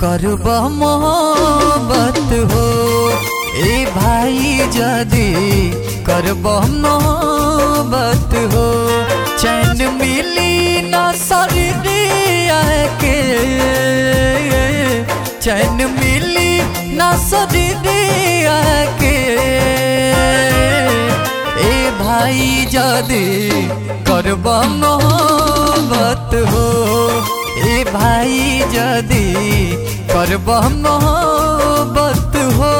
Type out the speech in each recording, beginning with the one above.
करब मोहब्बत हो ए भाई जदी करब मोहब्बत हो चैन मिली न शरीरिया के चैन मिली न शरीरिया के ए भाई जदी करब मोहब्बत हो ए भाई जदी करब मोहब्बत हो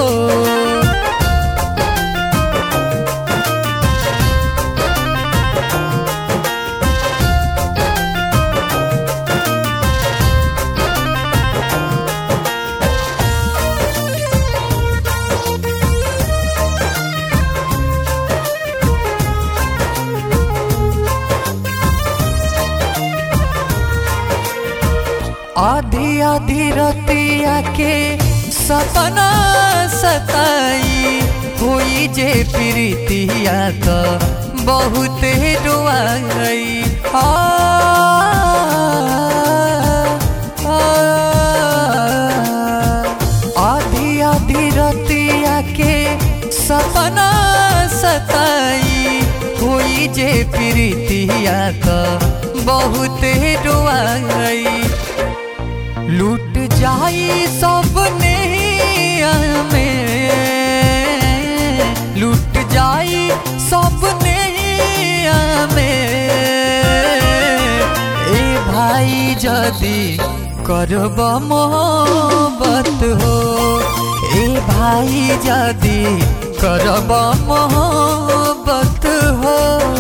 आधी आधी रतिया के सपना सताई हुई जे प्रीतिया तो बहुत रुआई आ, आ, आधी आधी रतिया के सपना सताई हुई जे प्रीतिया तो बहुत रुआई लूट जाई सपने में लूट जाई सपने में ए भाई जदी करब मोहब्बत हो ए भाई जदी करब मोहब्बत हो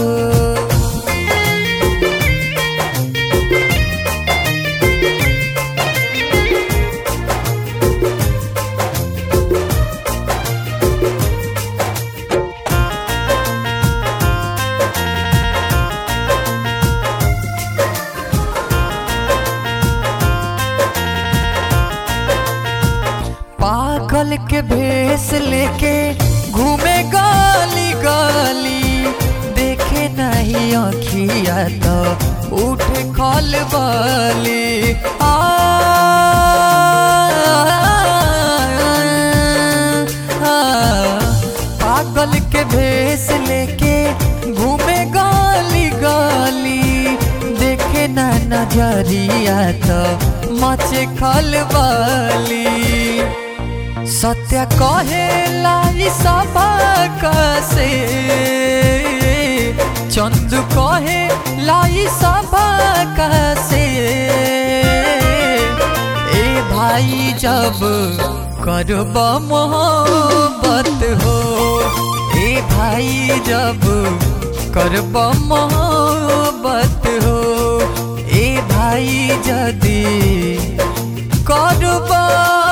पागल के भेस लेके घूमे गाली गाली देखे नहीं अखिया तो उठे खल बाली आ, आ, पागल के भेस लेके घूमे गाली गाली देखे ना नजरिया तो मचे खलबाली सत्य कहे लाई सभा से चंदू कहे लाई सभा से ए भाई जब करब मोहब्बत हो ए भाई जब करब मोहब्बत हो ए भाई जदी करबा